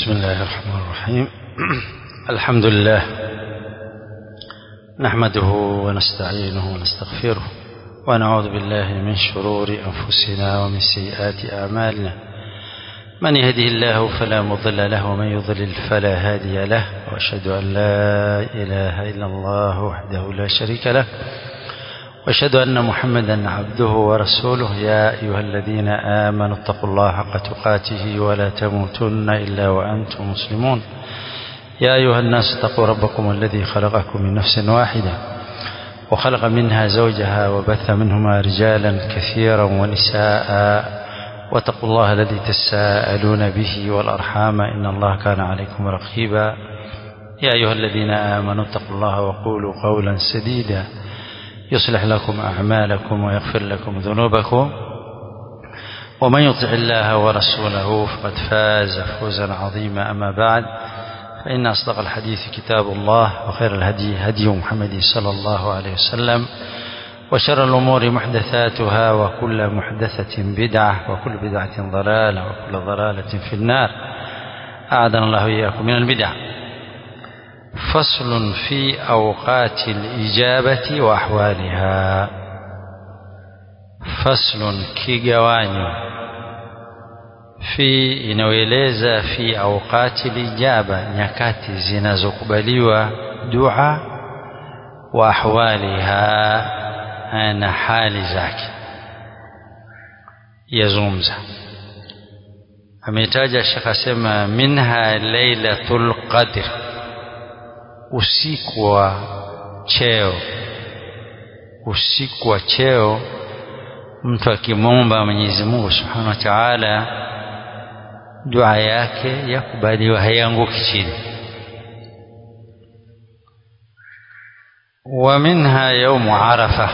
بسم الله الرحمن الرحيم الحمد لله نحمده ونستعينه ونستغفره ونعوذ بالله من شرور أنفسنا ومن سيئات أعمالنا من يهده الله فلا مضل له ومن يضلل فلا هادي له وأشهد أن لا إله إلا الله وحده لا شريك له واشهد ان محمدا عبده ورسوله يا ايها الذين امنوا اتقوا الله حق تقاته ولا تموتن الا وانتم مسلمون يا ايها الناس اتقوا ربكم الذي خلقكم من نفس واحده وخلق منها زوجها وبث منهما رجالا كثيرا ونساء واتقوا الله الذي تساءلون به والارحام ان الله كان عليكم رقيبا يا ايها الذين امنوا اتقوا الله وقولوا قولا سديدا يصلح لكم أعمالكم ويغفر لكم ذنوبكم ومن يطع الله ورسوله فقد فاز فوزا عظيما أما بعد فإن أصدق الحديث كتاب الله وخير الهدي هدي محمد صلى الله عليه وسلم وشر الأمور محدثاتها وكل محدثة بدعة وكل بدعة ضلالة وكل ضلالة في النار أعاذنا الله إياكم من البدع فصل في أوقات الإجابة وأحوالها فصل كيغوانيو في inayoeleza fi awqati lijaba nyakati zinazokubaliwa dua wa ahwaliha na hali zake yazungumza ametaja shekh asema minha lailatul qadr usiku wa cheo usiku wa cheo mtu akimwomba Mwenyezi Mungu Subhanahu wa Ta'ala dua yake yakubaliwa haianguki chini wa minha yaumu arafa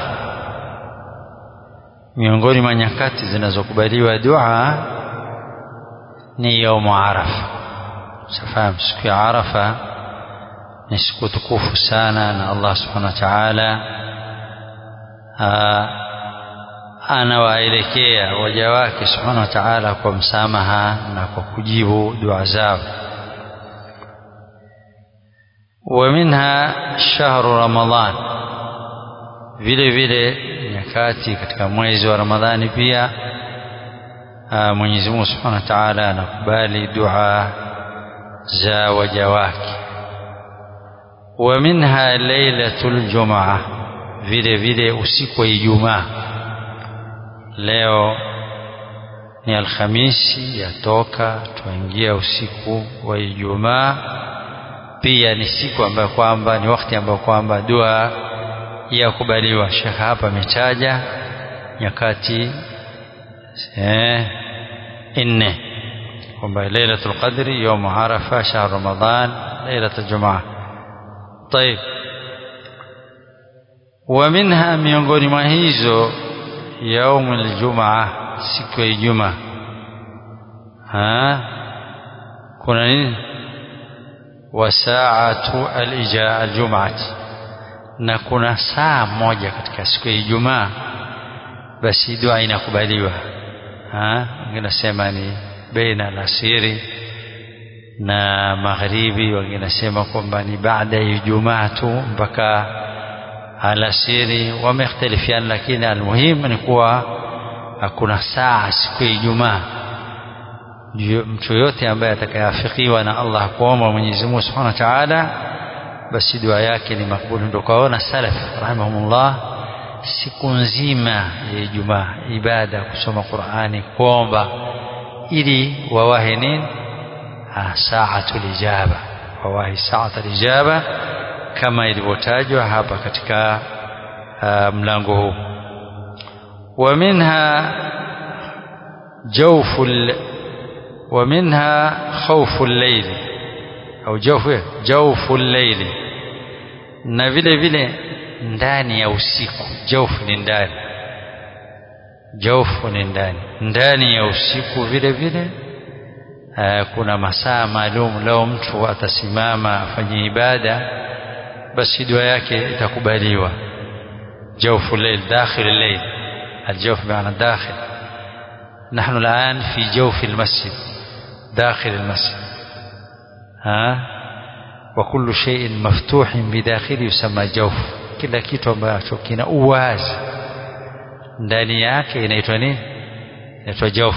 miongoni mwa nyakati zinazokubaliwa dua ni yaumu arafa safahamu siku ya arafa ni siku tukufu sana na Allah subhanahu wa ta'ala anawaelekea waja wake subhanahu wa ta'ala kwa msamaha na kwa kujibu dua zao wa minha shahru ramadhan vile vile nyakati katika mwezi wa ramadhani pia Mwenyezi Mungu subhanahu wa ta'ala anakubali dua za waja wake ومنها ليلة الجمعة vile vile usiku wa Ijumaa leo ni Alhamisi yatoka tuingia usiku wa Ijumaa pia ni siku ambayo kwamba ni wakati ambao kwamba dua ya kubaliwa Sheikh hapa ametaja nyakati eh nne kwamba Lailatul Qadri يوم عرفة شهر رمضان ليلة الجمعة طيب ومنها miongoni mwa hizo يوم الجمعة siku ya Ijumaa ha kuna nini wasaatu aljum'ati na kuna saa moja katika siku ya Ijumaa basi dua inakubaliwa ha nginasema ni baina alasiri na magharibi wengine nasema kwamba ni baada ya Ijumaa tu mpaka alasiri wamekhtalifiana lakini almuhimu ni kuwa hakuna saa siku ya Ijumaa mtu yote ambaye atakayeafikiwa na Allah kuomba Mwenyezi Mungu Subhanahu wa Ta'ala basi dua yake ni makbuli ndio kaona salaf rahimahumullah siku nzima ya Ijumaa ibada kusoma Qur'ani kuomba ili wawahi nini saatul ijaba wawahi saatul ijaba kama ilivyotajwa hapa katika uh, mlango huu wa minha jawful wa minha khawful layl au jawfu jawful layl na vile vile ndani ya usiku jawfu ni ndani jawfu ni ndani ndani ya usiku vile vile kuna masaa maalum leo mtu atasimama afanye ibada basi dua yake itakubaliwa jawfu layl dakhil layl الجوف بمعنى الداخل نحن الآن في جوف المسجد داخل المسجد ha wa kullu shay'in maftuhin bidakhili yusamma jawf kila kitu ambacho kina uwazi ndani yake inaitwa nini inaitwa jawf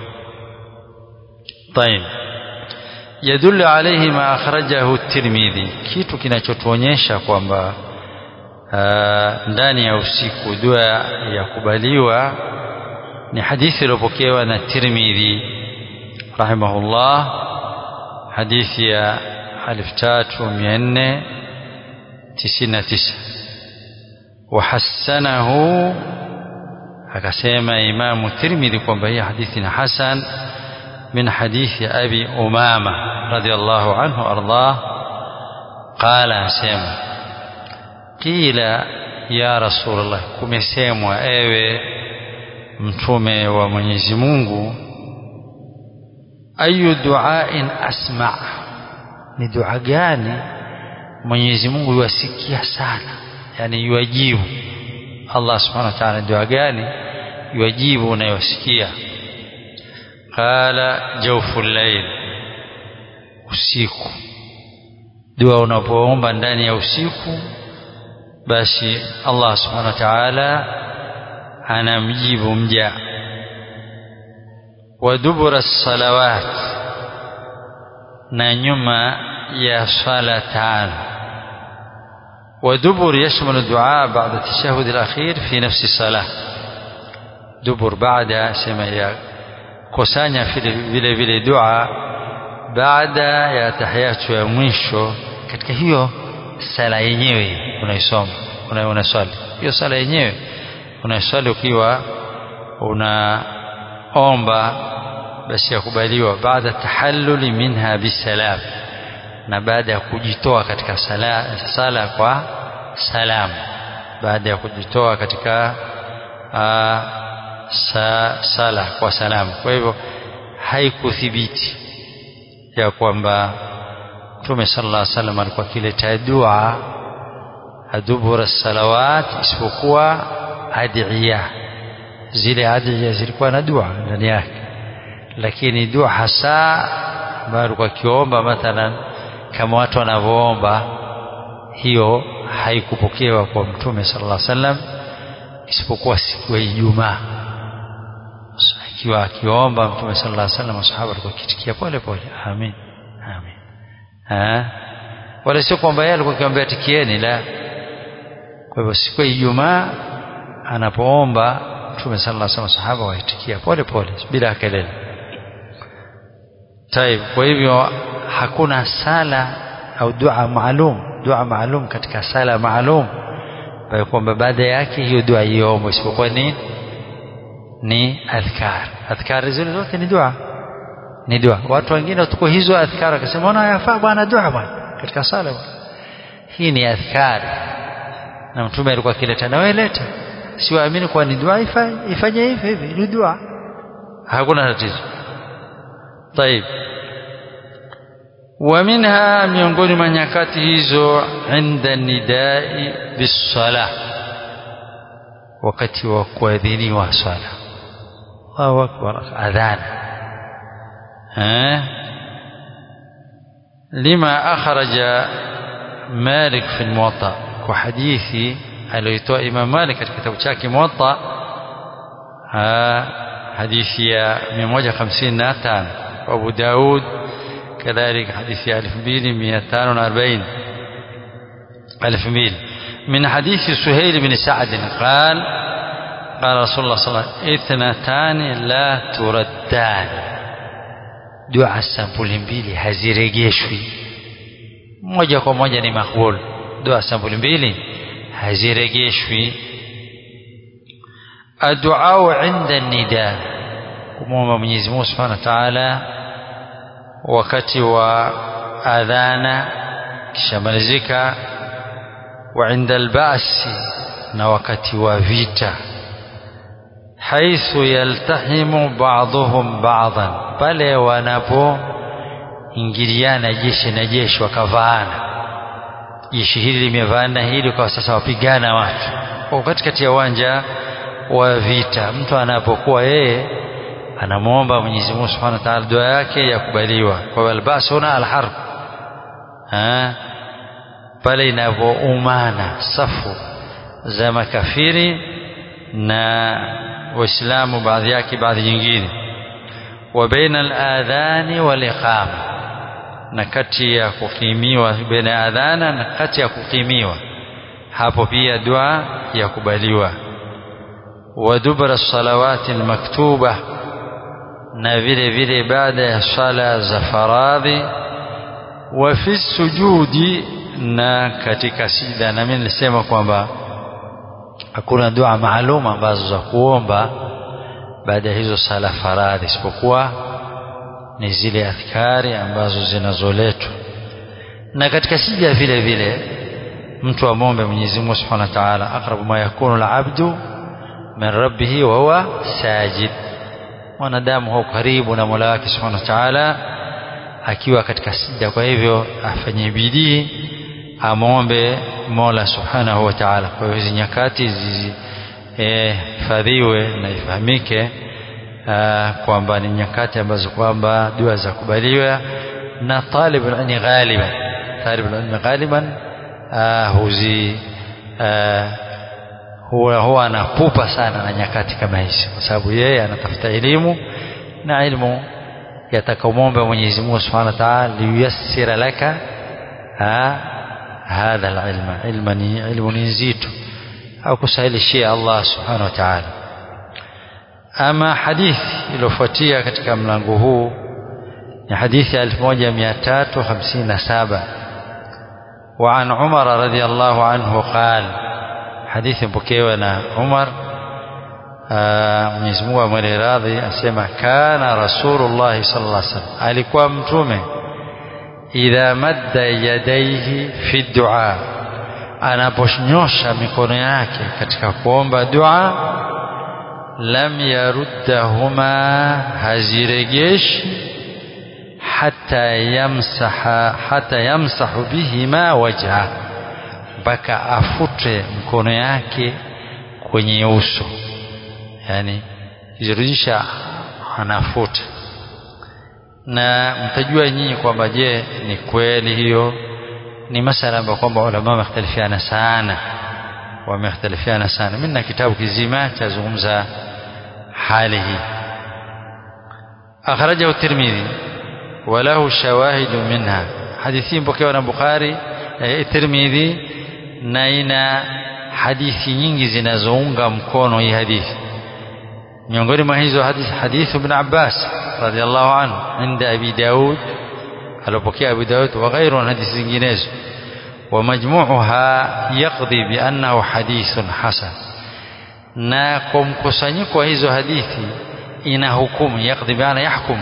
طيب يدل عليه ما أخرجه الترمذي kitu kinachotuonyesha kwamba ndani ya usiku dua ya kubaliwa ni hadithi iliyopokewa na Tirmidhi rahimahullah hadithi ya 3499 وحسنه akasema imamu Tirmidhi kwamba hii hadithi ni hasan من حديث أبي أمامة رضي الله عنه أرضاه قال سيما قيل يا رسول الله kumesemwa ewe mtume wa Mwenyezi Mungu ayu duain asma ni dua gani Mwenyezi Mungu yuasikia sana yani yuajibu Allah subhanahu wa ta'ala dua gani yuajibu unayosikia qala jawful layl usiku dua unapoomba ndani ya usiku basi Allah subhanahu wa ta'ala anamjibu mja wa dubura salawat na nyuma ya swala tano ودبر يشمل الدعاء بعد التشهد الأخير في نفس الصلاة دبر بعد سما kusanya vile vile dua baada ya tahiyatu ya mwisho katika hiyo sala yenyewe unaisoma una unaswali hiyo sala yenyewe unaiswali ukiwa unaomba basi yakubaliwa baada tahalluli minha bisalam na baada ya kujitoa katika sala, sala kwa salam baada ya kujitoa katika aa, sa, sala kwa salamu kwa hivyo haikuthibiti ya kwamba Mtume sallallahu alaihi wasallam alikuwa akileta dua adubura salawat isipokuwa adiya zile adiya zilikuwa na dua ndani yake lakini dua hasa ambayo alikuwa akiomba mathalan kama watu wanavyoomba hiyo haikupokewa kwa Mtume sallallahu alaihi wasallam isipokuwa siku ya Ijumaa akiwa akiomba mtume sallallahu alaihi wasallam masahaba walikuwa kitikia pole pole amin amin eh wala sio kwamba yeye alikuwa akiambia tikieni la kwa hivyo siku ya Ijumaa anapoomba mtume sallallahu alaihi wasallam sahaba waitikia pole pole bila kelele طيب kwa hivyo hakuna sala au dua maalum dua maalum katika sala maalum kwa kwamba baada yake hiyo dua iombe isipokuwa nini ni adhkar adhkar zile zote ni dua ni dua watu wengine tuko hizo adhkar akasema ona yafaa bwana dua bwana katika sala bwana hii ni adhkar na mtume alikuwa akileta na wewe leta siwaamini kwa ni dua ifanye hivi hivi ni dua hakuna tatizo طيب ومنها miongoni mwa nyakati hizo inda nidai bisala wakati wa kuadhiniwa swala Allahu akbar adhan eh lima akhraja Malik fi al-Muwatta kwa hadithi aliyotoa Imam Malik katika kitabu chake Muwatta hadithi ya 155 Abu Daud كذلك حديث 2240 2000 من حديث سهيل بن سعد قال قال رسول الله صلى الله عليه وسلم اثنتان لا تردان دعاء sampuli mbili hazirejeshwi moja kwa moja ni makbul dua sampuli mbili hazirejeshwi addu'a inda nida kumwomba Mwenyezi Mungu Subhanahu wa Ta'ala wakati wa adhana kishamalizika wa inda albasi na wakati wa vita haithu yaltahimu ba'dhum ba'dhan pale wanapoingiliana jeshi na jeshi wakavaana jeshi hili limevaana hili kwa sasa wapigana watu kwa katikati ya uwanja wa vita mtu anapokuwa yeye anamwomba Mwenyezi Mungu Subhanahu wa Ta'ala dua yake yakubaliwa kwa albas huna alharb ha? pale inavyoumana safu za makafiri na waislamu baadhi yake baadhi nyingine wa baina al-adhani wal iqama na kati ya kukimiwa baina ya adhana na kati ya kukimiwa hapo pia dua ya kubaliwa wa dubra salawati almaktuba na vile vile baada ya sala za faradhi wa fi sujudi na katika sida na mimi nilisema kwamba hakuna dua maalum ambazo za kuomba baada ya hizo sala faradhi isipokuwa ni zile adhkari ambazo zinazoletwa na katika sija vile vile mtu amwombe Mwenyezi Mungu Subhanahu wa Ta'ala aqrabu ma yakunu al-abdu min rabbih wa huwa sajid mwanadamu huko karibu na Mola wake Subhanahu wa Ta'ala akiwa katika sija kwa hivyo afanye bidii amwombe Mola Subhanahu wa Ta'ala kwa hivyo hizi nyakati zihifadhiwe e, na ifahamike kwamba ni nyakati ambazo kwamba dua za kubaliwa na talibul ilmi ghaliban talibul ilmi ghaliban huzi huwa huwa anapupa sana na nyakati kama hizi kwa sababu yeye anatafuta elimu na ilmu yatakamwomba Mwenyezi Mungu Subhanahu wa Ta'ala liyassira laka hadha alilma ilma ni ilmu ni nzito au kusahilishia Allah Subhanahu wa Ta'ala ama hadithi iliyofuatia katika mlango huu ni hadithi ya 1357 وعن عمر رضي الله عنه قال حديث مpokewa na Umar Mwenyezi Mungu amwele radhi asema kana Rasulullah sallallahu alaihi wasallam alikuwa mtume idha madda yadaihi fi dua anaponyosha mikono yake katika kuomba dua lam yaruddahuma haziregeshi hata yamsaha hata yamsahu bihima wajha mpaka afute mkono yake kwenye uso yani kizirudisha anafuta na mtajua nyinyi kwamba je ni kweli hiyo ni masala ambayo kwamba ulama wamekhtalifiana sana wamekhtalifiana sana mimi na kitabu kizima chazungumza hali hii akhrajahu tirmidhi وله شواهد منها حديثين بوكيوا na Bukhari eh, Tirmidhi na ina hadithi nyingi zinazounga mkono hii hadithi miongoni mwa hizo hadithi hadithu ibn Abbas radhiallahu anhu inda Abi Daud alipokea Abu Daud wa ghairu hadithi zinginezo ومجموعها يقضي بأنه حديث حسن na kwa mkusanyiko wa hizo hadithi ina hukumu yakdhi biana yahkum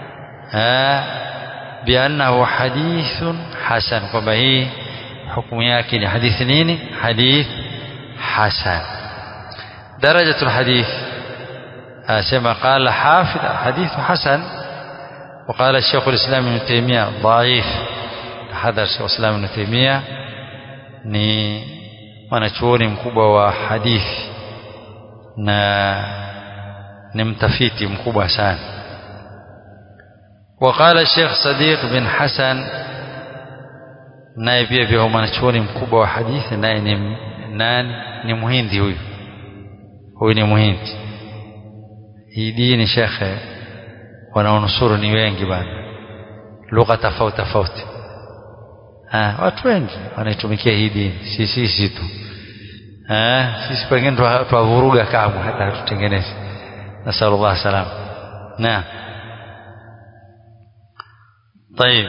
biannahu hadithun hasan kwamba hii hukumu yake ni hadithi nini hadith hasan درجة الحديث كما قال حافظ الحديث حسن وقال الشيخ الإسلام ابن تيمية ضعيف حذر الشيخ الإسلام ابن تيمية ni mwanachuoni mkubwa wa hadithi na ni mtafiti mkubwa sana وقال الشيخ صديق بن حسن naye pia pia mwanachuoni mkubwa wa hadithi naye ni nani ni muhindi huyu huyu ni muhindi hii dini shekhe wanaonusuru ni wengi bana lugha tofauti tofauti watu wengi wanaitumikia hii dini si sisi tu sisi pengine twavuruga kamwe hata hatutengenezi nasalullah salam naam طيب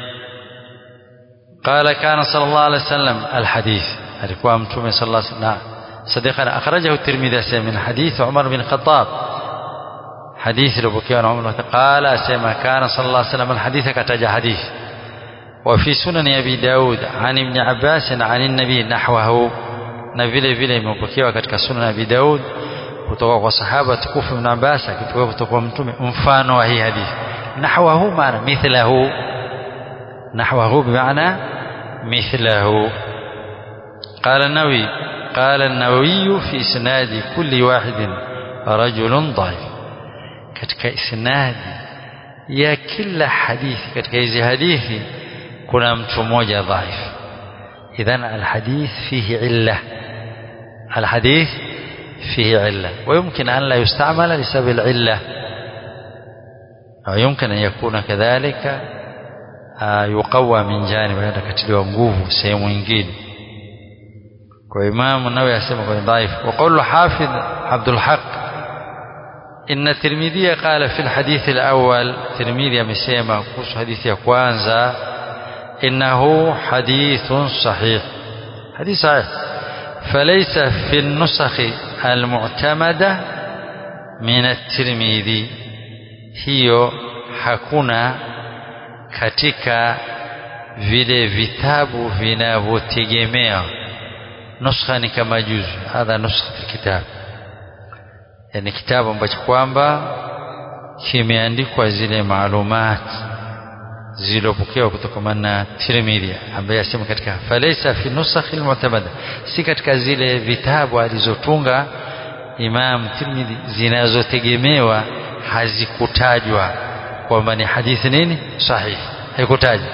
قال كان صلى الله عليه وسلم الحديث alikuwa mtume صلى الله عليه وسلم صديقنا أخرجه الترمذي من حديث عمر بن الخطاب حديث لبكي عمر قال سيما كان صلى الله عليه وسلم الحديث كتج حديث وفي سنن أبي داود عن ابن عباس عن النبي نحوه نبيل vile imepokewa katika sunan Abi Daud kutoka kwa sahaba tukufu Ibn Abbas akitoka kutoka kwa mtume mfano wa hii hadithi nahwahu maana mithlahu nahwahu bimaana mithlahu قال النووي قال النووي في إسناد كل واحد رجل ضعيف katika isnadi ya kila hadithi katika hizi hadithi kuna mtu mmoja dhaif idhan alhadith fihi illa alhadith فيه علة ويمكن أن لا يستعمل لسبب العلة ويمكن أن يكون كذلك يقوى من جانب هذا كتلوا nguvu sehemu nyingine kwa Imam Nawawi asema kwa dhaif وقول حافظ عبد الحق إن الترمذي قال في الحديث الأول ترمذي amesema kuhusu hadithi ya kwanza إنه حديث صحيح حديث صحيح فليس في النسخ المعتمدة من الترمذي hiyo hakuna katika vile vitabu vinavyotegemewa nuskha ni kama juzu hadha nuskha kitabu yani kitabu ambacho kwamba kimeandikwa zile maalumati zilizopokewa kutoka na Tirmidhi ambaye asema katika falaysa fi nusakh almu'tamada si katika zile vitabu alizotunga Imam Tirmidhi zinazotegemewa hazikutajwa kwamba ni hadithi nini sahihi haikutajwa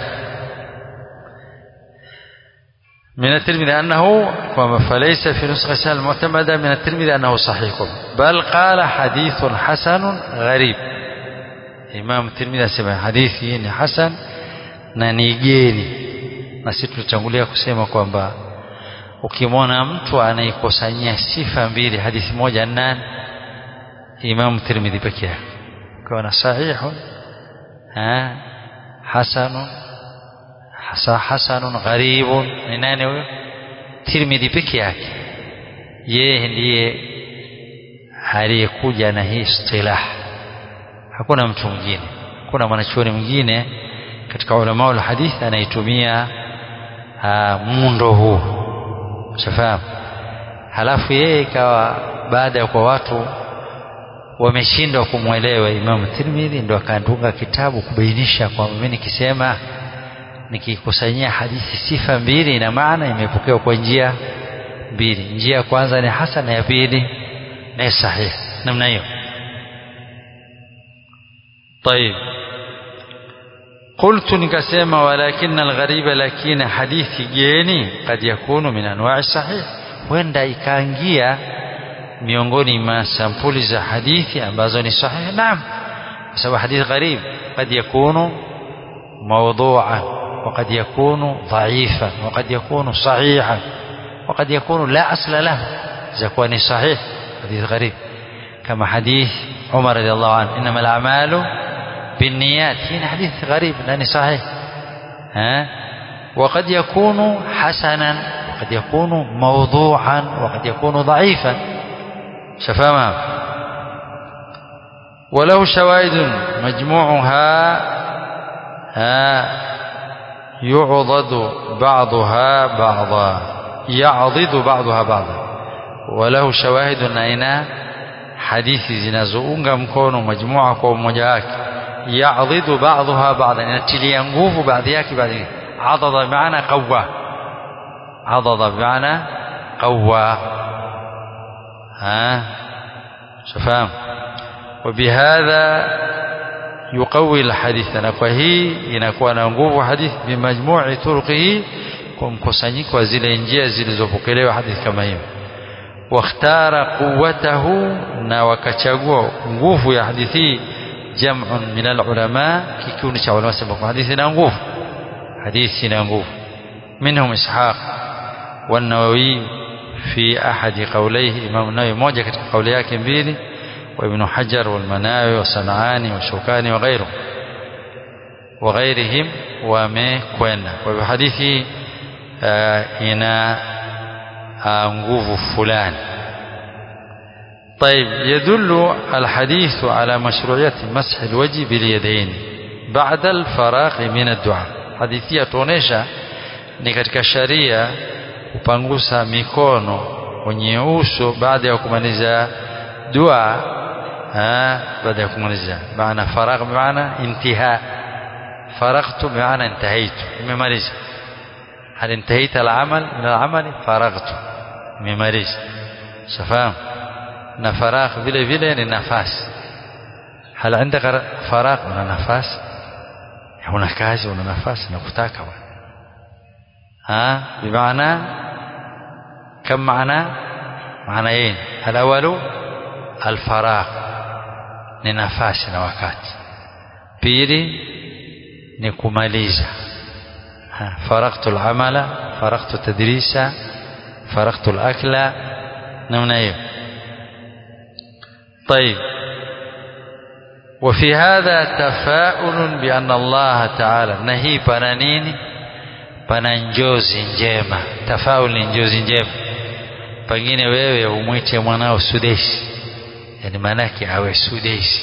من الترمذي أنه فليس في نسخة المعتمدة من الترمذي أنه صحيح بل قال حديث حسن غريب Imam Tirmidhi asema hadithi hii ni hasan na ni geni na sisi tulitangulia kusema kwamba ukimwona mtu anaikusanyia sifa mbili hadithi moja nani Imam Tirmidhi peke yake kwa na sahihu ha hasanun hasa hasanun gharibun ni nani huyo Tirmidhi peke yake yeye ndiye aliyekuja na hii istilah hakuna mtu mwingine hakuna mwanachuoni mwingine katika ulama wa hadith anaitumia muundo huu shafahamu halafu yeye ikawa baada ya kwa watu wameshindwa kumwelewa Imam Tirmidhi ndo akaandunga kitabu kubainisha kwamba mimi nikisema nikikusanyia hadithi sifa mbili ina maana imepokewa kwa njia mbili njia ya kwanza ni hasan na ya pili ni sahihi namna hiyo طيب قلت نكسيما ولكن الغريب لكن حديث جيني قد يكون من أنواع الصحيح huenda ikaingia miongoni mwa sampuli za hadithi ambazo ni sahihi naam kwa sababu hadithi gharib قد يكون موضوعا وقد يكون ضعيفا وقد يكون صحيحا وقد يكون لا أصل له إذا كان صحيح حديث غريب كما حديث عمر رضي الله عنه إنما الأعمال بالنيات هنا حديث غريب لأنه صحيح ها وقد يكون حسنا وقد يكون موضوعا وقد يكون ضعيفا شفاما وله شواهد مجموعها ها يعضد بعضها بعضا يعضد بعضها بعضا وله شواهد أين hadithi zinazounga mkono majmua kwa umoja wake ya'dhidu ba'daha ba'dan inatilia nguvu baadhi yake baadhi adada maana qawwa adada maana qawwa ha شفاهم وبهذا يقوي الحديث na kwa hii inakuwa na nguvu hadithi bimajmu'i turqihi kwa mkusanyiko wa zile njia zilizopokelewa hadithi kama hiyo واختار قوته na wakachagua nguvu ya hadithi jam'un min alulama kikundi cha ulama sababu hadithi ina nguvu hadithi ina nguvu منهم اسحاق والنووي في احد قوليه امام النووي moja katika kauli yake mbili وابن حجر والمناوي والصنعاني والشوكاني وغيره وغيرهم wamekwenda kwa hivyo hadithi ina nguvu fulani طيب يدل الحديث على مشروعية مسح الوجه باليدين بعد الفراغ من الدعاء حديثية tuonesha ni katika sharia kupangusa mikono kwenye uso baada ya kumaliza dua baada ya kumaliza maana faragh maana intiha faragtu maana intahaitu nimemaliza هل انتهيت العمل من العمل فرغت nimemaliza shafahamu na faragh vile vile ni nafasi hal عندك faragh una nafasi una kazi una nafasi na kutaka bwana ها بمعنى كم معنى معنيين الأول الفراغ ni nafasi na wakati pili ni kumaliza faragtu al-amala faragtu tadrisa faragtu al-akla namna hiyo طيب وفي هذا تفاؤل بأن الله تعالى نهي pana nini pana njozi njema tafaul ni njozi njema pengine wewe umwite mwanao sudeshi yani maanake awe sudeshi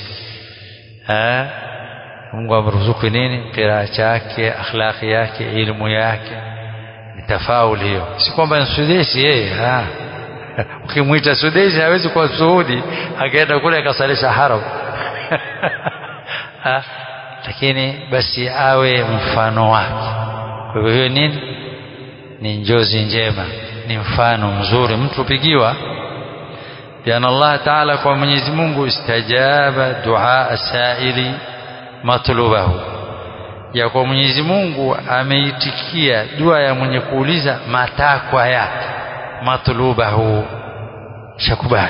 Mungu amruzuku nini qiraa chake akhlaqi yake ilmu yake ni tafaul hiyo si kwamba ni sudeshi yeye ukimwita sudeshi hawezi kuwa suudi akaenda kule akasalisha haram lakini basi awe mfano wake kwa hivyo hiyo nini ni njozi njema ni mfano mzuri mtu pigiwa بأن الله تعالى kwa Mwenyezi Mungu istajaba dua saili matlubahu ya kwa Mwenyezi Mungu ameitikia dua ya mwenye kuuliza matakwa yake matlubahu shakubali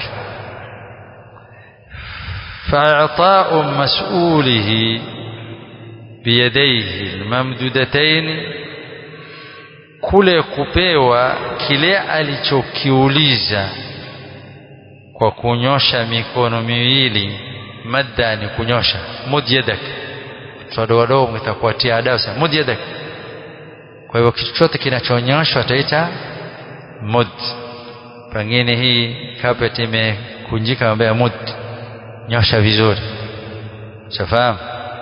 فإعطاء مسؤوله بيديه الممدودتين kule kupewa kile alichokiuliza kwa kunyosha mikono miwili madda ni kunyosha mud yadak watoto wadogo mtakuatia adabu sana mud yadak kwa hivyo kitu chote kinachonyoshwa ataita mud pengine hii carpet imekunjika mbele mud nyosha vizuri shafahamu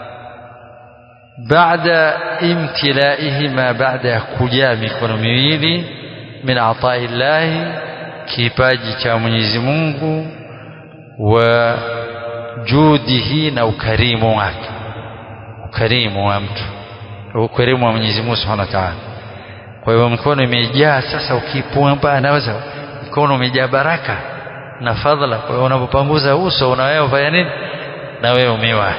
baada imtilaihima baada ya kujaa mikono miwili min atai llahi kipaji cha Mwenyezi Mungu wa judihi na ukarimu wake ukarimu wa mtu ukarimu wa Mwenyezi Mungu Subhanahu wa Ta'ala kwa hivyo mikono imejaa sasa ukipumba anaweza mikono umejaa baraka na fadhila kwa hiyo unapopanguza uso unawewe fanya nini na wewe umewahi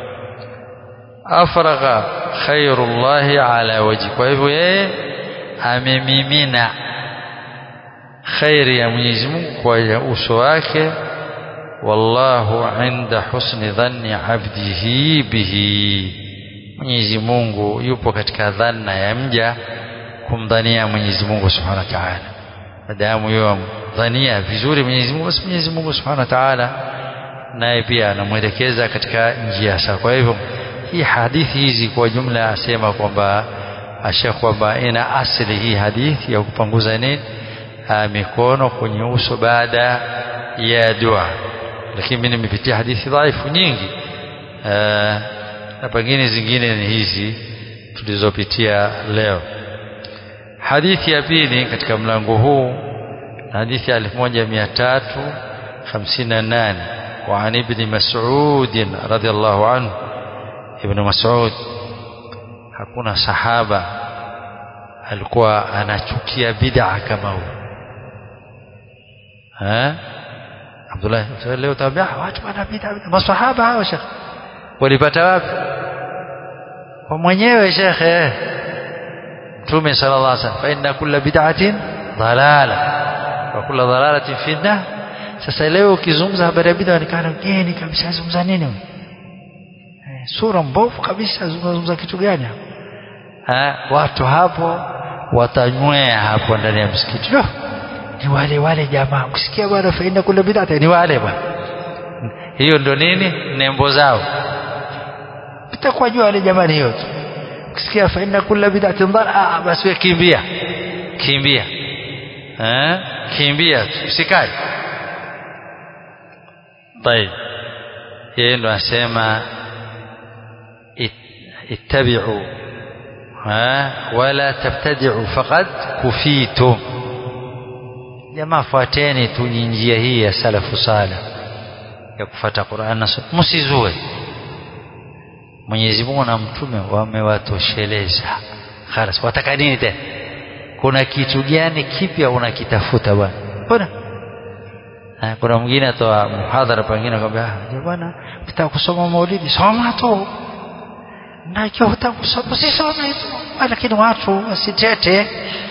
afragha khairullahi ala waji kwa hivyo yeye amemimina khairi ya Mwenyezi Mungu kwa uso wake wallahu inda husni dhanni abdihi bihi Mwenyezi Mungu yupo katika dhanna ya mja kumdhania Mwenyezi Mungu Subhanahu wa Ta'ala madamu yeye dhania vizuri Mwenyezi Mungu basi Mwenyezi Mungu Subhanahu wa Ta'ala naye pia anamwelekeza katika njia sawa kwa hivyo hii hadithi hizi kwa jumla asema kwamba asha kwamba ina asili hii hadithi ya kupanguza nini mikono kwenye uso baada ya dua lakini mimi nimepitia hadithi dhaifu nyingi na pengine zingine ni hizi tulizopitia leo hadithi ya pili katika mlango huu hadithi ya 1358 وعن ابن مسعود رضي الله عنه ابن مسعود hakuna sahaba alikuwa anachukia bid'a kama huyo eh Abdullah leo tabia watu wana bid'a masahaba hao shekh walipata wapi kwa mwenyewe shekhe Mtume sallallahu alaihi wasallam fa inna kulla bid'atin dalala wa kulla dalalatin fi nar sasa leo ukizungumza habari ya bid'a nikana geni kabisa zungumza nini sura mbovu kabisa zungumza kitu gani ha, watu hapo watanywea hapo ndani ya msikiti no, ni wale wale jamaa kusikia bwana faida kule bid'a ni wale bwana hiyo ndo nini nembo zao itakuwa jua wale jamaa ni hiyo tu kusikia faida kule bid'a ndara ah basi wewe kimbia kimbia eh kimbia usikae طيب yeye ndo asema ittabi'u ha wala tabtadi'u faqad kufitum jamaa fuateni tu njia hii ya salafu salih ya kufuata Qur'an na Sunna msizue Mwenyezi Mungu na mtume wamewatosheleza khalas wataka nini tena kuna kitu gani kipya unakitafuta bwana mbona kuna mwingine atoa muhadhara pengine akwambia bwana ukitaka kusoma maulidi soma tu na ikiwa hutaka kusoma usisome tu lakini watu wasitete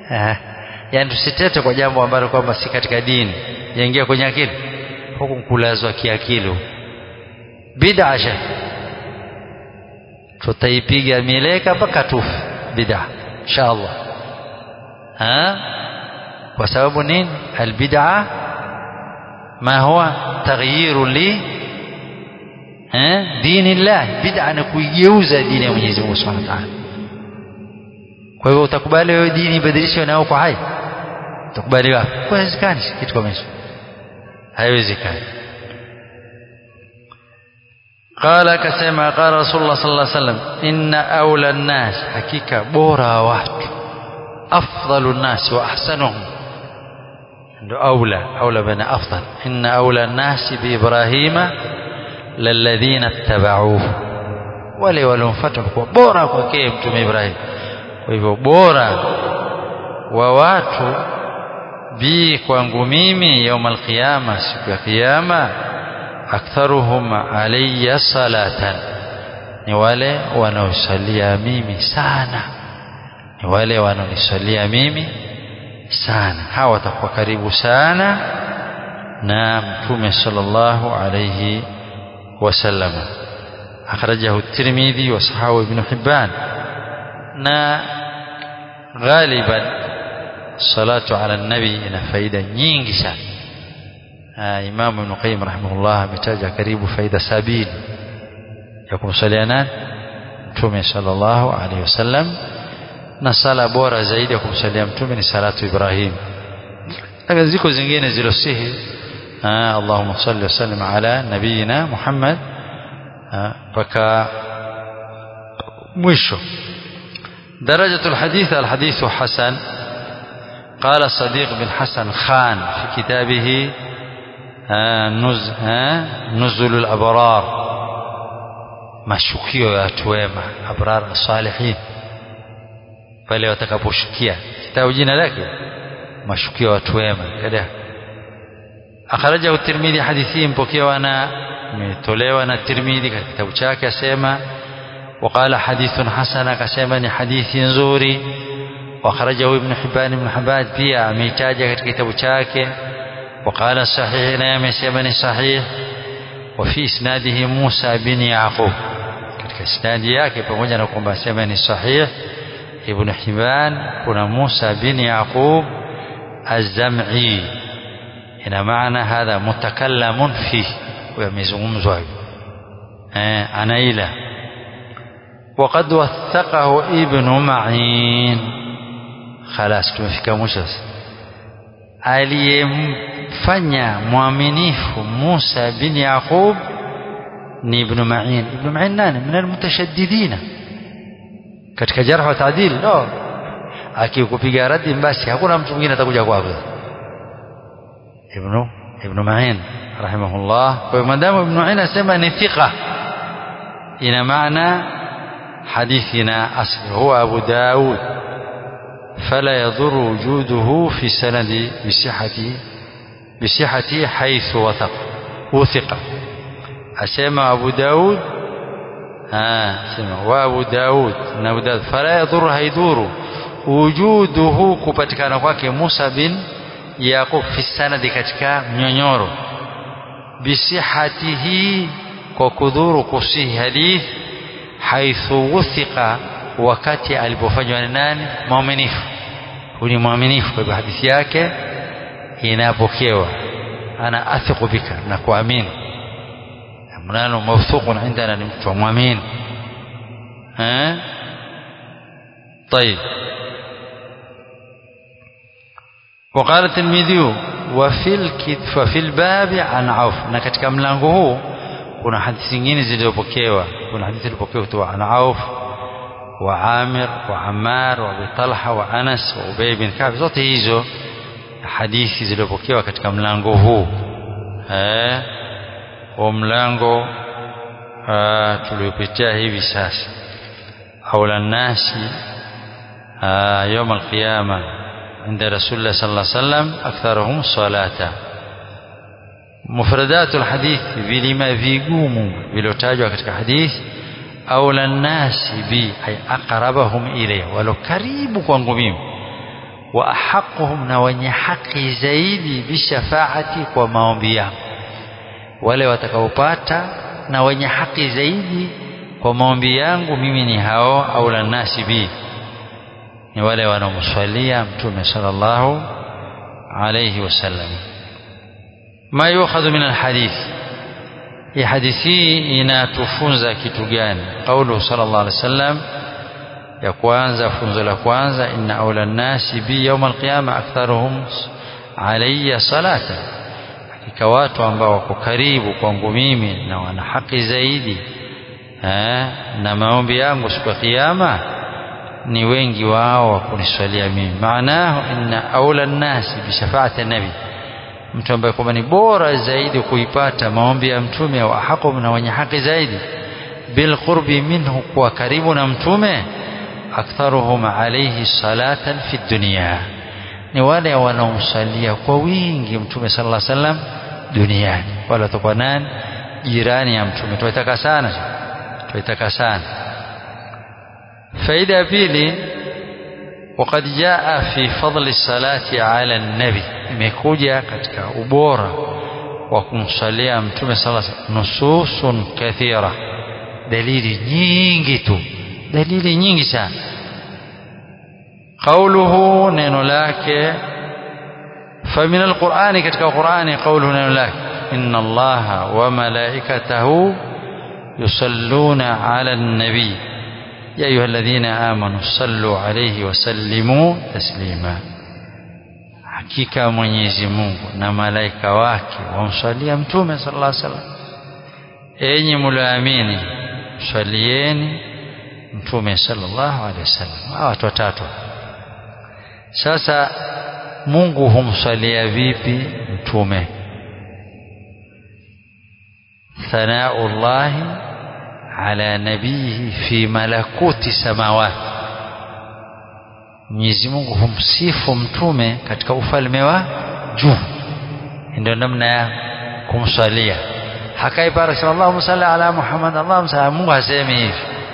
eh, yani tusitete kwa jambo ambalo kwamba si katika dini yaingia kwenye akili huku kulazwa kiakili bid'a sha tutaipiga mileka mpaka tufe bid'a inshallah ha kwa sababu nini albid'a ma huwa taghyiru li eh dini Allah bid'a ni kuigeuza dini ya Mwenyezi Mungu Subhanahu wa Ta'ala kwa hivyo utakubali wewe dini ibadilishwe nao kwa hai utakubali wapi haiwezekani kitu kama hicho haiwezekani قال كسما قال رسول الله صلى الله عليه وسلم إن أولى الناس حقيقة بورا وات أفضل الناس وأحسنهم أولى أولى بين أفضل إن أولى الناس بإبراهيم للذين اتبعوه wale waliomfuata kwa bora kwake mtume Ibrahim kwa hivyo bora wa watu bi kwangu mimi yaumul qiyama siku ya kiyama aktharuhum alayya salatan ni wale wanaosalia mimi sana ni wale wanaonisalia mimi sana hawa watakuwa karibu sana na mtume sallallahu alayhi wasallam akhrajahu at-Tirmidhi wa sahahu ibn Hibban na ghaliban salatu ala nabi ina faida nyingi sana Imam Ibn Qayyim rahimahullah ametaja karibu faida sabini ya kumsalia nani Mtume sallallahu alaihi wasallam na sala bora zaidi ya kumsalia Mtume ni salatu Ibrahim lakini ziko zingine zilosihi Allahumma salli wa sallim ala nabiyina Muhammad mpaka mwisho درجة الحديث الحديث حسن قال صديق بن حسن خان في كتابه نز نزل الأبرار mashukio ya watu wema abrar salihin pale watakaposhukia kitabu jina lake mashukio ya watu wema kada akhrajahu tirmidhi hadithi mpokewa na imetolewa na tirmidhi katika kitabu chake asema وقال حديث حسن كسمني حديث نزوري واخرجه ابن حبان بن حبان pia ameitaja katika kitabu chake وقال صحيح na amesema صحيح وفي اسناده موسى بن يعقوب katika isnadi yake pamoja na kwamba sema ni sahih ibn Hibban kuna Musa bin Yaqub az-Zam'i ina maana hadha mutakallamun fi yamezungumzwa eh anaila وقد وثقه ابن معين خلاص tumefika mwisho aliyemfanya mwaminifu Musa bin Yaqub ni Ibn Ma'in Ibn Ma'in nani min almutashaddidina katika jarh wa taadil no akikupiga radi basi hakuna mtu mwingine atakuja kwako Ibn Ibn Ma'in rahimahullah kwa madamu Ibn Ma'in asema ni thiqa ina maana حديثنا أصل هو أبو داود فلا يضر وجوده في سند بصحة بصحة حيث وثق وثق أسمى أبو داود آه سمع وأبو داود أبو داود فلا يضر هيدور وجوده kupatikana kwake Musa bin Yaqub fi sanadi katika mnyonyoro bisihatihi kwa kudhuru kusihi hadith haithu wuthiqa wakati alipofanywa na nani muaminifu huyu ni mwaminifu kwa hivyo hadithi yake inapokewa ana athiqu bika na kuamini mnano mawthuqun indana ni mtu mwamini eh طيب وقال الترمذي وفي الكتف في الباب عن عوف na katika mlango huu kuna hadithi zingine zilizopokewa kuna hadithi ilipokewa kutoka an Auf wa Amir wa Ammar wa Abi Talha wa Anas wa Ubay bin Ka'b zote hizo hadithi zilizopokewa katika mlango huu eh wa mlango tuliopitia hivi sasa aula nasi يوم القيامة عند رسول الله صلى الله عليه وسلم أكثرهم صلاة mufradatul hadith vilima vigumu vilotajwa katika hadith aula nasi bi ay aqrabahum ilayya walo karibu kwangu mimi wa ahaquhum na wenye haki zaidi bishafaati kwa maombi yao wale watakaopata na wenye haki zaidi kwa maombi yangu mimi ni hao au la nasi bi ni wale wanaomswalia mtume sallallahu alayhi wasallam ma yukhadhu min alhadith hii hadithi inatufunza kitu gani qaulu sallallahu alayhi wasallam ya kwanza funzo la kwanza inna aula nasi bi yawm alqiyama aktharuhum alayya salata hakika watu ambao wako karibu kwangu mimi na wana haki zaidi eh, na maombi yangu siku ya kiyama ni wengi wao wa kuniswalia mimi maanahu inna aula nnasi bishafaati nabi mtu ambaye kwamba ni bora zaidi kuipata maombi ya mtume wa haqum na wenye haki zaidi bilqurbi minhu kuwa karibu na mtume aktharuhum alayhi salatan fi dunya ni wale wanaomsalia kwa wingi mtume sallallahu alaihi wasallam duniani wala watakuwa nani jirani ya mtume tuitaka sana tuitaka sana faida ya pili وقد جاء في فضل الصلاة على النبي imekuja katika ubora wa kumsalia mtume sala nususun kathira dalili nyingi tu dalili nyingi sana قوله neno lake فمن القرآن katika Qur'ani قوله neno lake إن الله وملائكته يصلون على النبي يا أيها الذين آمنوا صلوا عليه وسلموا تسليما hakika Mwenyezi Mungu na malaika wake wamswalia mtume sallallahu alaihi wasallam enyi mlioamini mswalieni mtume sallallahu alaihi wasallam hawa watu watatu sasa Mungu humswalia vipi mtume thanaullahi ala nabihi fi malakuti samawati Mwenyezi Mungu humsifu mtume katika ufalme wa juu ndio namna ya kumswalia hakai para sema Allahumma salli ala Muhammad Allahumma salli Mungu hasemi hivi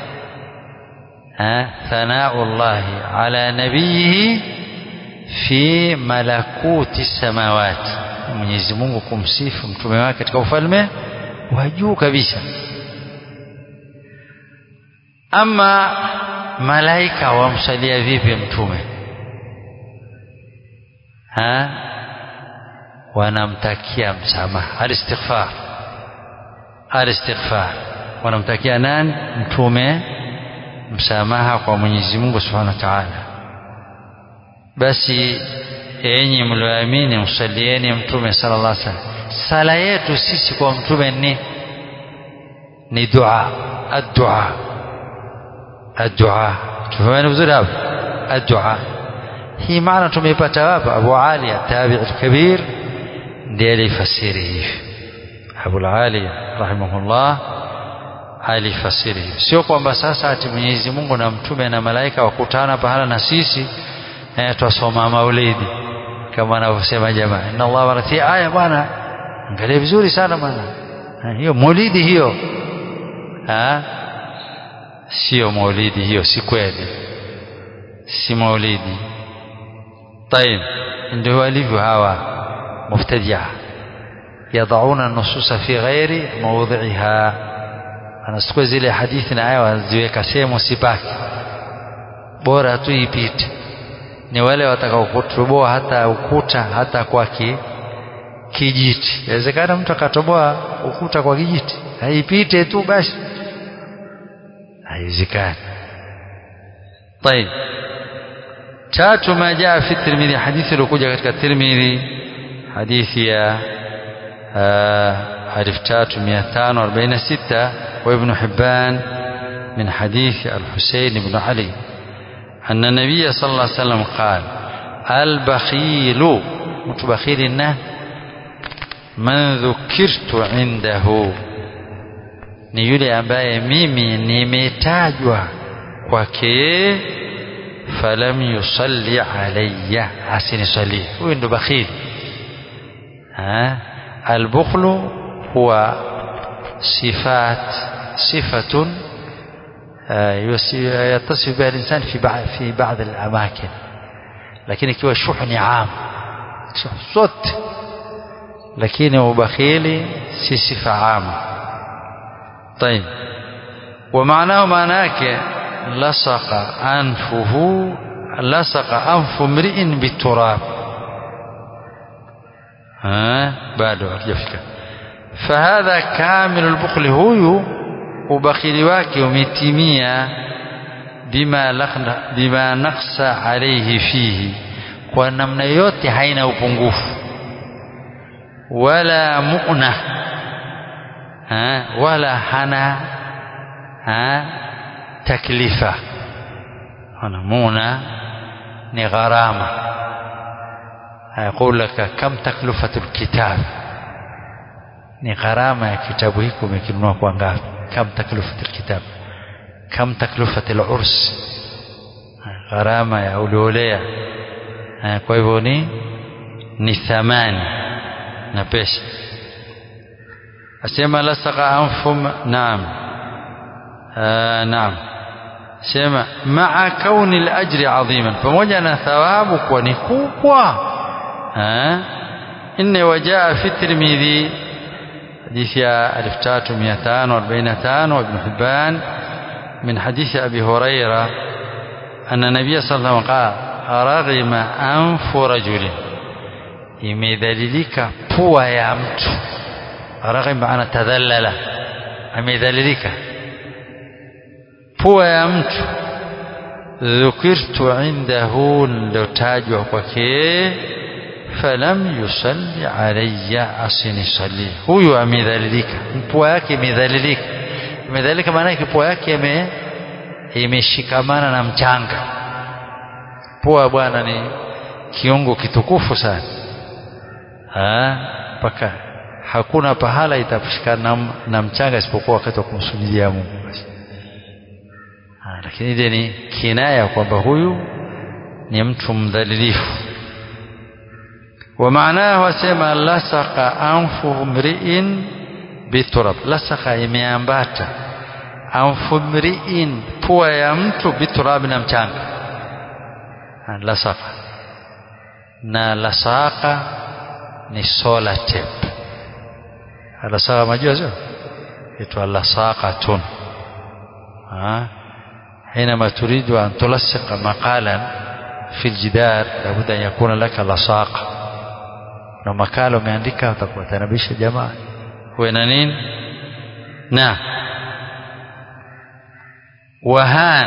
ha thanaullahi ala nabihi fi malakuti samawati Mwenyezi Mungu kumsifu mtume wake katika ufalme wa juu kabisa ama malaika wamsalia vipi mtume ha wanamtakia msamaha alistighfar alistighfar wanamtakia nani mtume msamaha kwa Mwenyezi Mungu Subhanahu wa Ta'ala basi enyi mlioamini msalieni mtume sallallahu alaihi wasallam sala yetu sisi kwa mtume ni ni dua ad-dua ad-dua tufahamu vizuri hapo ad-dua hii maana tumeipata wapi Abu Ali tabi al-kabir ndiye alifasiri hivi Abu Ali rahimahullah alifasiri hivi sio kwamba sasa ati Mwenyezi Mungu na mtume na malaika wakutana pahala na sisi eh, twasoma maulidi kama anavyosema jamaa inna Allah warati aya bwana angalia vizuri sana bwana hiyo maulidi hiyo ha sio maulidi hiyo si kweli si maulidi طيب ndio walivyo hawa mubtadia yadauna nususa fi ghairi mawdhiha anachukua zile hadithi na aya wanaziweka sehemu sipaki bora tu ipite ni wale watakao kutoboa hata ukuta hata kwa ki, kijiti inawezekana mtu akatoboa ukuta kwa kijiti haipite tu basi haiwezekani طيب tatu ma jaa fi tirmidhi hadithi iliyokuja katika tirmidhi hadithi ya alif tatu mia tano arobaini na sita wa ibnu hibban min hadithi alhusein ibnu ali أن النبي صلى الله عليه وسلم قال البخيل متبخيل النه من ذكرت عنده ni yule ambaye mimi nimetajwa kwake falam yusalli alayya asinisalie huyu ndo bakhili albukhlu huwa sifat sifatun يتصف بها الإنسان في بعض في بعض الأماكن lakini ikiwa shuh ni am shuh zote lakini ubakhili si sifa am طيب ومعناه معناه لصق أنفه لصق أنف امرئ بالتراب ها bado hatujafika fahadha kamilu lbukhli huyu ubakhili wake umetimia bima, lakhna, bima naksa alaihi fihi kwa namna yote haina upungufu wala mu'na ha, wala hana ha, taklifa hana muna ni gharama يقول لك كم تكلفة الكتاب ni gharama ya kitabu hiki umekinunua kwa ngapi kam taklifat alkitab kam taklifat alurs gharama ya uliolea kwa hivyo ni ni thamani na pesa asema lasaka anfum naam naam sema maa kauni alajri adhiman pamoja na thawabu kuwa ni kubwa inne wajaa fi tirmidhi حديث ألف تاتو مئتان وأربعين تان وابن حبان من حديث أبي هريرة أن النبي صلى الله عليه وسلم قال رغم أنف رجل imedhalilika pua ya mtu raghim maana tadhallala amedhalilika pua ya mtu dhukirtu indahu lilotajwa kwake falam yusalli alayya asinisalli huyu amedhalilika pua yake imedhalilika imedhalilika maana yake pua yake ime imeshikamana na mchanga pua bwana ni kiungo kitukufu sana mpaka hakuna pahala itashikana na, na mchanga isipokuwa wakati wa kumsujudia Mungu basi lakini ile ni kinaya kwamba huyu ni mtu mdhalilifu ومعناه وسمى لصق أنف امرئ بتراب لصق imeambata anfu mriin pua ya mtu biturab na mchanga lasaka na lasaka ni solar tape lasaka majua sio itwa lasaqatun حينما تريد أن تلصق مقالا في الجدار لابد أن يكون لك لصاقة na makala umeandika utakuwatanabisha jamaa huwe na nini na wahan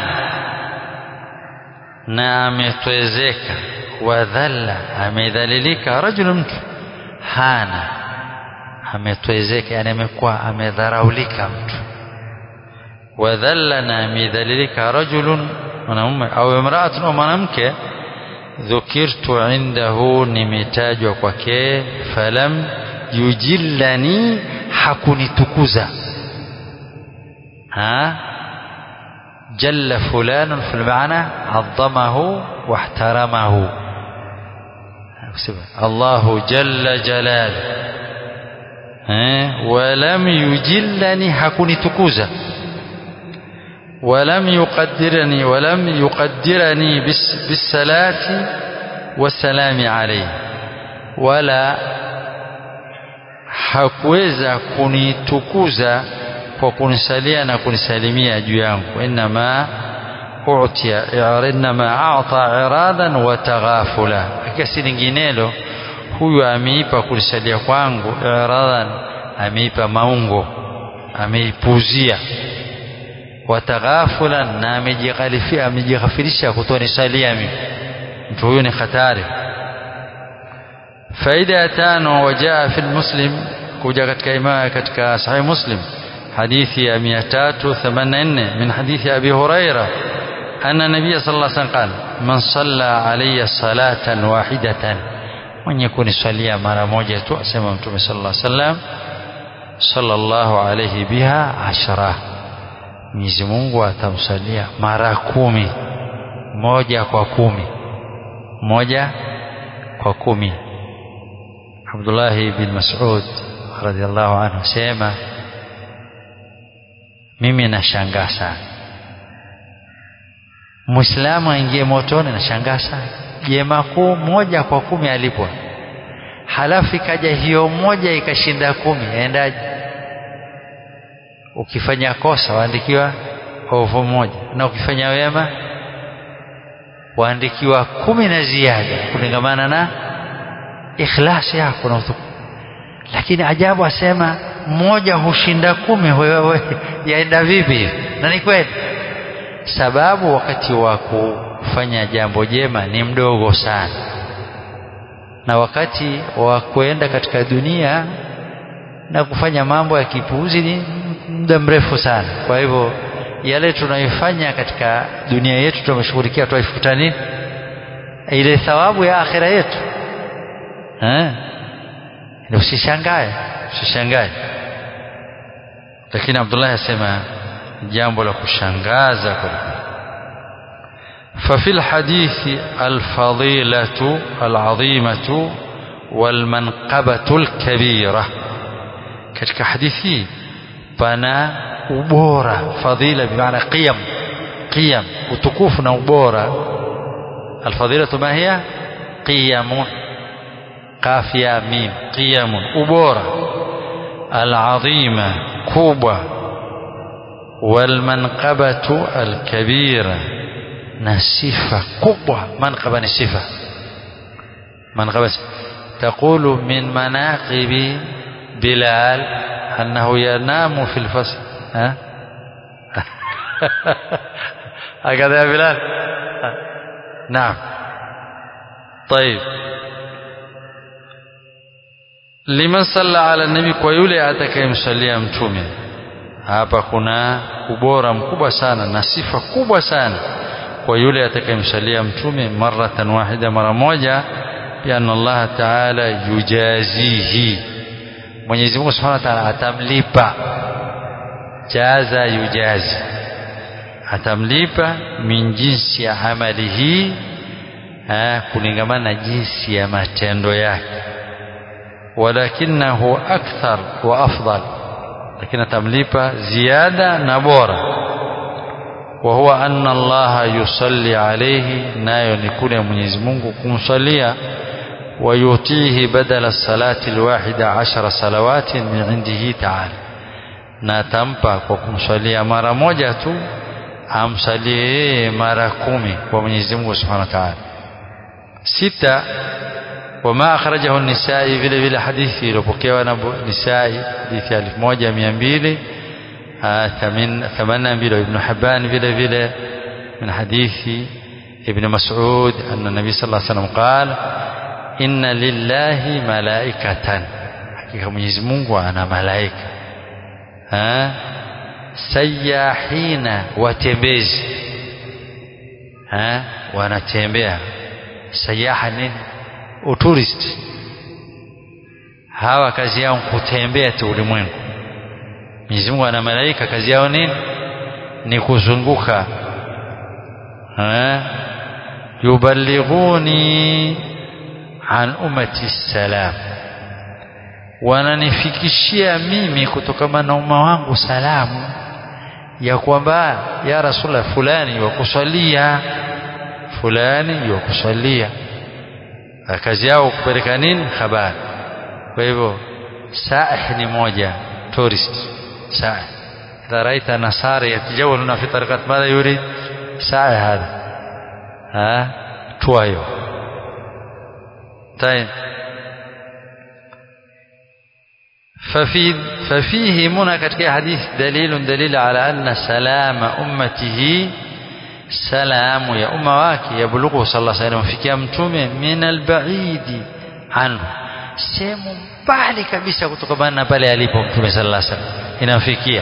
na ametwezeka wadhalla amedhalilika rajulu mtu hana ametwezeka yani amekuwa amedharaulika mtu wadhalla na amedhalilika rajulun mwanamume au imraatun au mwanamke dhukirtu indahu nimetajwa kwake falam yujillani hakunitukuza ha jalla fulanun fil maana adhamahu wahtaramahu Allahu jalla jalal ولم يجلني hakunitukuza ولم يقدرني ولم يقدرني بالصلاة والسلام عليه ولا hakuweza kunitukuza kwa kunisalia na kunisalimia juu yangu inma utia inma ata iradan wa taghafula akasi linginelo huyu ameipa kunisalia kwangu iradan ameipa maungo ameipuzia wataghafulan na amejighalifia amejighafirisha kutonisalia mimi mtu huyu ni hatari faida ya tano wajaa fi muslim kuja katika imaa katika sahih muslim hadithi ya 384 min hadithi abi huraira anna nabiy sallallahu alaihi wasallam qala man salla alayya salatan wahidatan mwenye kuniswalia mara moja tu asema mtume sallallahu alaihi wasallam sallallahu alayhi biha ashara Mwenyezi Mungu atamsalia mara kumi moja kwa kumi moja kwa kumi Abdullah bin Mas'ud radhiallahu anhu sema mimi nashangaa sana Muislamu aingie motoni nashangaa sana jema kuu moja kwa kumi alipwa halafu ikaja hiyo moja ikashinda kumi yaendaje ukifanya kosa waandikiwa ovu moja na ukifanya wema waandikiwa kumi na ziada kulingamana na ikhlasi yako na utukufu lakini ajabu asema mmoja hushinda kumi wewe yaenda vipi na ni kweli sababu wakati wa kufanya jambo jema ni mdogo sana na wakati wa kuenda katika dunia na kufanya mambo ya kipuuzi ni muda mrefu sana kwa hivyo yale tunayofanya katika dunia yetu tumeshughulikia tuifuta nini ile thawabu ya akhira yetu eh usishangae usishangae lakini Abdullah asema jambo la kushangaza kweli ففي الحديث الفضيلة العظيمة والمنقبة الكبيرة katika hadithi pana ubora fadhila bimaana qiyam qiyam utukufu na ubora alfadilatu ma hiya qiyamun qaf ya mim qiyamun ubora alazima kubwa walmanqabatu alkabira na sifa kubwa manqaba ni sifa manqaba تقول من مناقب بلال أنه ينام في الفصل ها هكذا يا بلال نعم طيب liman salla ala nabi kwa yule atakayemsalia mtume hapa kuna ubora mkubwa sana na sifa kubwa sana kwa yule atakayemsalia mtume maratan wahida mara moja bianna Allah taala yujazihi Mwenyezi Mungu Subhanahu wa Ta'ala atamlipa jaza yujazi atamlipa min jinsi ya amali hii kulingamana na jinsi ya matendo yake walakinahu akthar wa afdal lakini atamlipa ziada na bora wa huwa anna Allah yusalli alayhi nayo ni kule Mwenyezi Mungu kumsalia ويعطيه بدل الصلاة الواحدة عشر صلوات من عنده تعالى na atampa kwa kumswalia mara moja tu amsalie yeye mara kumi kwa Mwenyezi Mungu Subhanahu wa Ta'ala. Sita, wama akhrajahu Nisai, vile vile hadithi iliyopokewa na Nisai, hadithi ya elfu moja mia mbili themanini na mbili Ibn Hibban vile vile min hadithi Ibn Mas'ud anna Nabii sallallahu alaihi wasallam qala inna lillahi malaikatan hakika Mwenyezi Mungu ana malaika ha sayahina watembezi ha wanatembea sayaha nini utourist hawa kazi yao kutembea tu ulimwengu Mwenyezi Mungu ana malaika kazi yao nini ni kuzunguka ha yuballighuni an ummati salam wananifikishia mimi kutokana na umma wangu salamu ya kwamba ya rasulullah fulani wakusalia fulani wakusalia kazi yao kupeleka nini habari kwa hivyo saih ni moja tourist saih idha raita nasara yatajawaluna fi tariqat madha yurid saih hadha ha tuayo طيب ففي ففيه منى katika حديث دليل دليل على أن سلام أمته سلام يا أمة wake يبلغه صلى الله عليه وسلم fikia mtume من البعيد عنه sehemu mbali kabisa kutokana na pale alipo mtume sallallahu alaihi wasallam inamfikia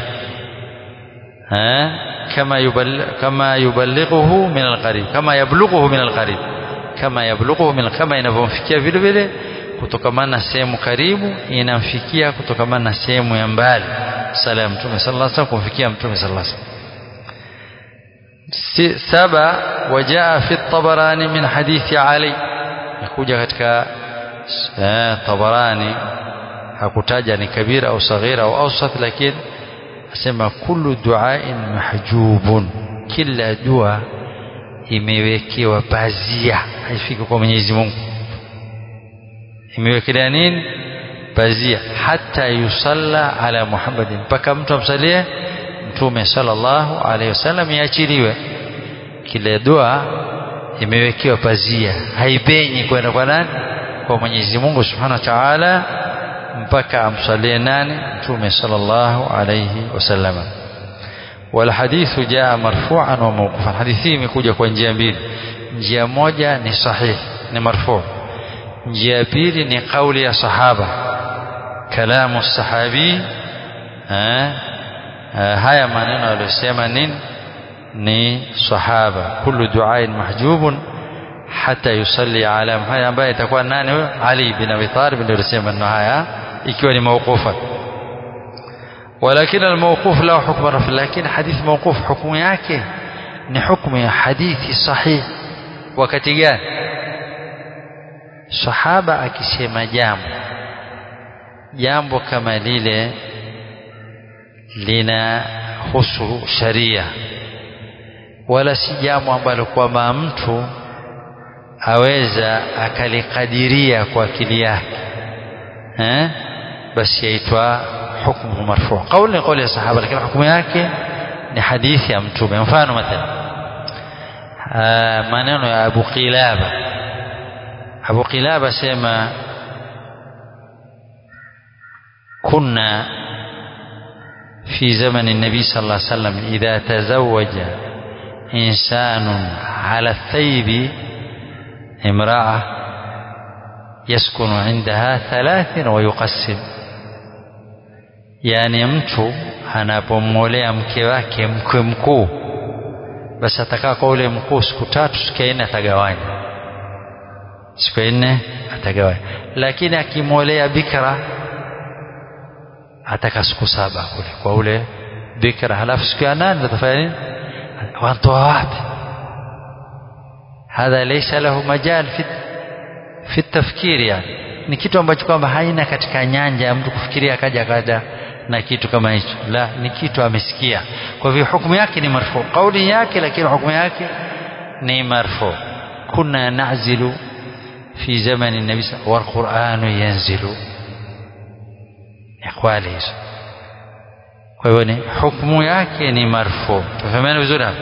kama yuballigh kama yuballighuhu min alqarib kama yablughuhu min alqarib kama yablughuhu min kama inavyomfikia vile vile kutokamana na sehemu karibu inamfikia kutokamana na sehemu ya mbali sala ya mtume sallallahu alaihi wasallam kumfikia mtume sallallahu alaihi wasallam saba wajaa fi tabarani min hadithi ali yakuja katika tabarani hakutaja ni kabira au saghira au awsat lakini asema kullu duain mahjubun kila dua imewekewa pazia haifiki kwa Mwenyezi Mungu imewekelea nini pazia hata yusalla ala Muhammadin mpaka mtu amsalie mtume sallallahu alaihi wasallam iachiliwe kile dua imewekewa pazia haipenyi kwenda kwa nani kwa Mwenyezi Mungu Subhanahu wa Ta'ala mpaka amsalie nani mtume sallallahu alayhi wasallam والحديث جاء مرفوعا وموقوفا حديث imekuja kwa njia mbili njia moja ni sahih ni marfu njia pili ni kauli ya sahaba kalamu sahabi haya maneno aliyosema nini ni sahaba kullu duain mahjubun hata yusalli ala haya ambaye itakuwa nani huyo Ali bin Abi Talib ndio alisema maneno haya ikiwa ni mawqufa ولكن الموقوف له حكم رفع لكن حديث موقوف حكم yake ni hukumu ya hadithi sahih wakati gani sahaba akisema jambo jambo kama lile lina husu sharia wala si jambo ambalo kwamba mtu aweza akalikadiria kwa akili yake eh basi yaitwa hukmu marfu kauli ni kauli ya sahaba lakini hukumu yake ni hadithi ya mtume mfano mathalan maneno ya Abu Qilaba Abu Qilaba sema كنا في زمن النبي صلى الله عليه وسلم إذا تزوج إنسان على الثيب امرأة يسكن عندها ثلاث ويقسم yani mtu anapomwolea mke wake mkwe mkuu basi atakaa kwa ule mkuu siku tatu siku ya nne atagawanya siku ya nne atagawanya lakini akimwolea bikra ataka siku saba kule kwa ule bikra halafu siku ya nane atafanya nini wantoa wapi hadha laysa lahu majal fi fi tafkiri yani ni kitu ambacho kwamba haina katika nyanja ya mtu kufikiria akaja akaja na kitu kama hicho la ni kitu amesikia kwa hivyo hukumu yake ni marfu kauli yake lakini hukumu yake ni marfu kuna nazilu fi zamani nabi wal qur'anu yanzilu ikwali hizo kwa hivyo ni hukumu yake ni marfu tufahamiana vizuri hapa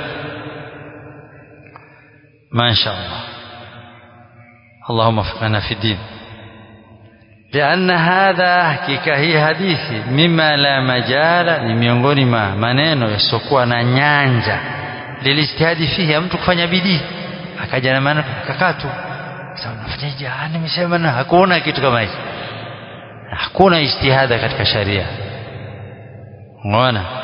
ما شاء الله اللهم وفقنا في الدين لأن هذا hakika hii hadithi mima la majala ni miongoni mwa maneno yasiokuwa na nyanja lilijtihadi fihi mtu kufanya bidii akaja na maana kakaa tu sasa unafanyaje nimesema na hakuna kitu kama hicho hakuna ijtihada katika sharia unaona